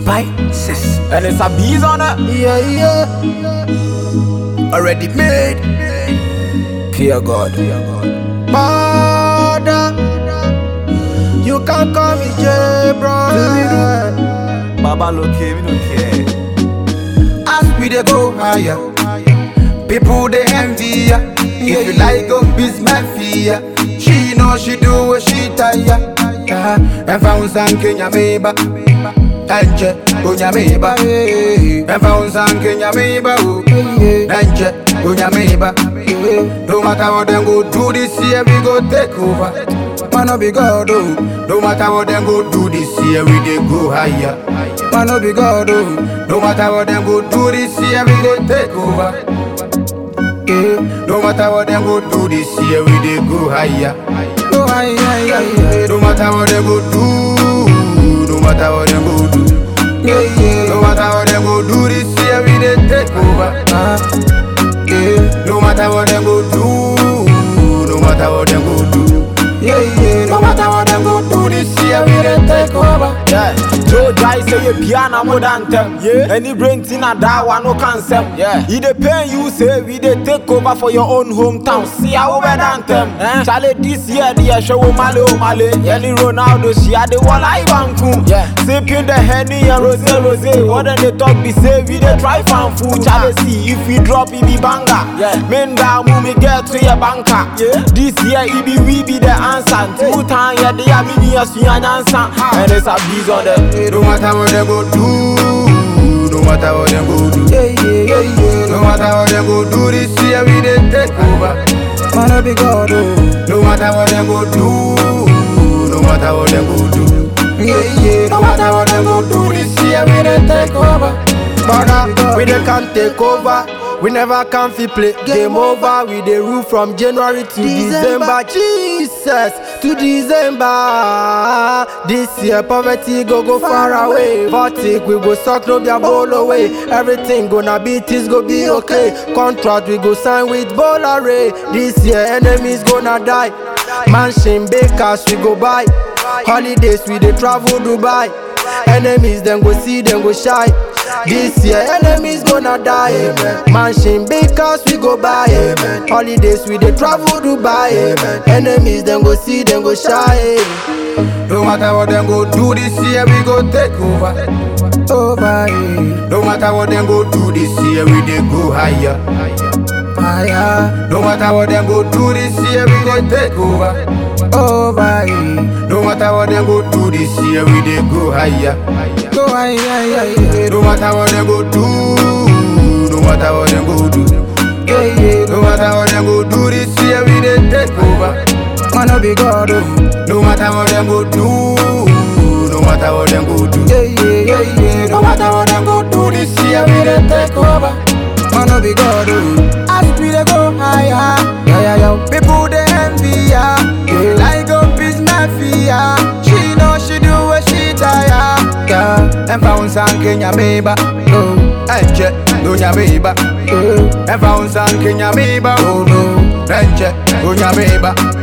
Spices. And it's a bees on it. Yeah, yeah. Already made. Fear God. Mother. You can call me J, bro. Baba look here, we don't care. As we dey go higher, people they envy ya. If you like go biz my fear. She know she do what she tire. Yeah. And found some Kenya meba. Nanje, kunya meba. And found some Kenya meba. Nanje, kunya meba. No matter what them go do this year, we go take over. Man, no be God, oh. No matter what them go do this year, we dey go higher. Man, no be God, oh. No matter what them go do this year, we go take over. Yeah. No matter what them go do this year, we dey go higher. Go higher, higher, higher. No matter what them go do, no matter what them go do. Yeah, yeah. No matter what them go do this year, we dey take over. Uh, yeah. No matter what them go do, no matter what them go do. Yeah, yeah. No matter what them go do this year, we dey take over. Yeah. Joe Jai say you piano more than them. Yeah. Any brain thing a that one no concept. Yeah. He dey pay you say we dey take over for your own hometown. See how we than them. Eh? Charlie this year the show Male o Male. Any Ronaldo she had the wall I banku. Yeah. Sipping the Henny and Rose Rose. What then they talk be say we dey try fan food. Charlie see if we drop it be banger. Yeah. Men down me get to your banker. Yeah. This year it be we be the answer. Two time yeah they are mini as you an answer. And it's a bees on the. No matter what them go do, no matter what them go do, yeah, yeah, yeah, yeah. No matter what them go do this year, we dey take over. Man, I be God, oh. No matter what them go do, no matter what them go do, yeah, yeah. No matter what them go do this year, we dey take over. Brother, we dey can take over. We never can fi play game over. We dey rule from January to December. Jesus to December. This year poverty go go far away. Fortic we go suck no be a bowl away. Everything gonna be things go be okay. Contract we go sign with Bolare. This year enemies gonna die. Mansion bakers we go buy. Holidays we dey travel Dubai. Enemies them go see them go shy. This year enemies gonna die. Amen. Mansion bakers we go buy. Amen. Holidays we dey travel Dubai. Amen. Enemies them go see them go shy. No matter what them go do this year, we go take over. Over. eh. No matter what them go do this year, we dey go higher. Higher. No matter what them go do this year, we go take over. Over. eh. No matter what them go do this year, we dey go higher. Go higher, higher, higher. No matter what them go do, no matter what them go do. Yeah, yeah. No matter what them go do this year, we dey take over. Man, no be God, oh. No matter what them go do, no matter what them go do. Yeah, yeah, yeah, yeah. No matter what them go do this year, we dey take over. Man, no be God, oh. As we dey go higher, yeah, yeah, yeah. People they envy ya, yeah. like go peace mafia. She know she do what she tire. Yeah, and found some Kenya meba, oh, enche, dunya meba, oh, and found some Kenya meba, oh no, enche, dunya meba.